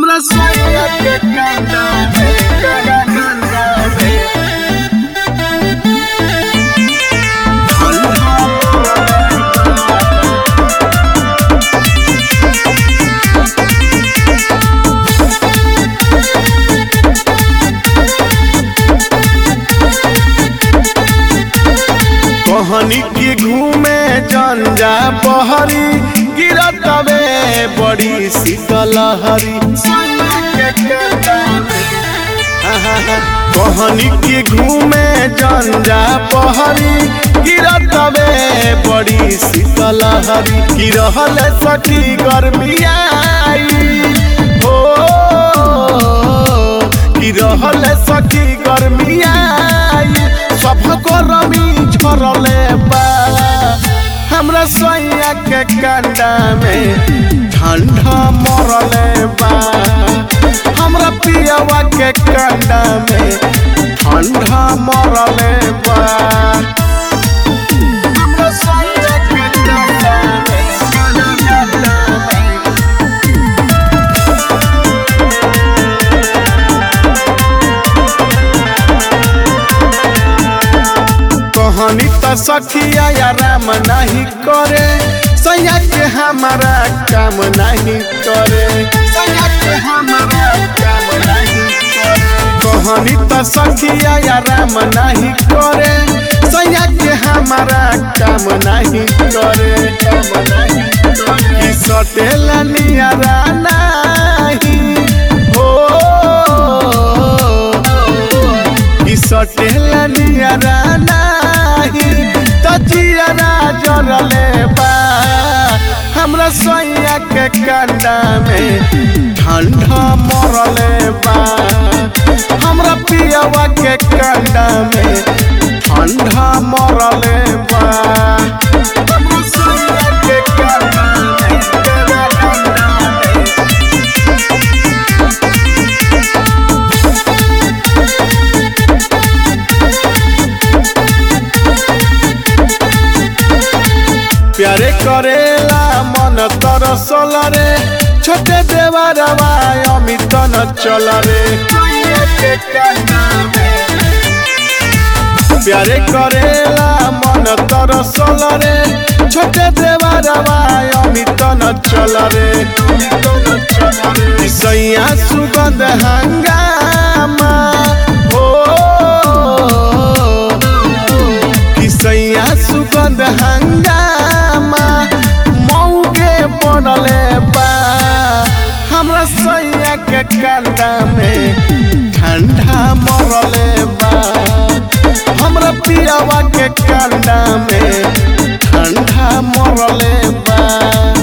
हमरा सोया के कांदा में कागा कांदा में कहनी की घूमे जंजा बहरी गिरत वे बड़ी शीतलहरी कहनी की घूमे जंजा बहरी गिरत वे बड़ी शीतलहरी की रहल सखी गर्मियाई हो की रहल सखी गर्मियाई सब गरमी झरले बा हमरा सोया के कंडा में ठंडा मरले बा हमरा पियवा के कंडा में ठंडा मरले बा हमरा सोया के कंडा में ठंडा में कहानी त सखिया या राम नहीं करे सैया के हमारा काम नहीं करे सैया के हमारा काम नहीं करे कहानी त सखिया या राम नहीं करे सैया के हमारा काम नहीं करे काम नहीं करे कि सटेला नियारा नहीं हो कि सटेला नियारा नाही त जियरा जरले बा हमरा सोया के कंडा में ठंडा मरले बा हमरा पियवा के कंडा में ठंडा मरले बा हमरा सोया के कंडा में ठंडा में प्यारे करेला मन तरसल रे छोटे देवरवा अमित न चल रे प्यारे करेला मन तरसल रे छोटे देवरवा अमित न चल रे सैया सुगंध हंगामा हो किसैया सुगंध हंगामा मौके बनले बा हमरा सैया के कंडा में ठंडा मरले बा हमरा पियावा के कंडा में ठंडा मरले बा